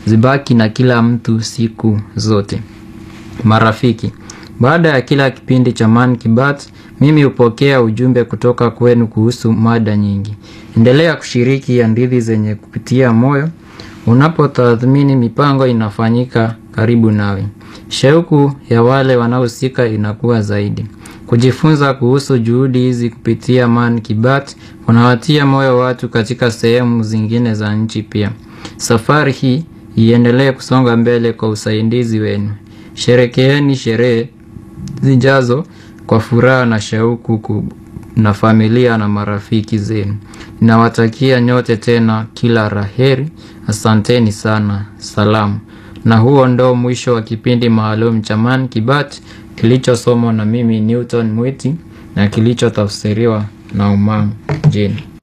zibaki na kila mtu siku zote. Marafiki, baada ya kila kipindi cha Man Kibat, mimi hupokea ujumbe kutoka kwenu kuhusu mada nyingi. Endelea kushiriki hadithi zenye kupitia moyo unapotathmini mipango inafanyika karibu nawe. Shauku ya wale wanaohusika inakuwa zaidi. Kujifunza kuhusu juhudi hizi kupitia Man Kibat kunawatia moyo watu katika sehemu zingine za nchi pia. Safari hii iendelee kusonga mbele kwa usaidizi wenu. Sherekeeni sherehe zijazo kwa furaha na shauku kubwa na familia na marafiki zenu. Ninawatakia nyote tena kila laheri. Asanteni sana. Salamu. Na huo ndo mwisho wa kipindi maalum cha Man Kibat kilichosomwa na mimi Newton Mwiti na kilichotafsiriwa na Umang Jane.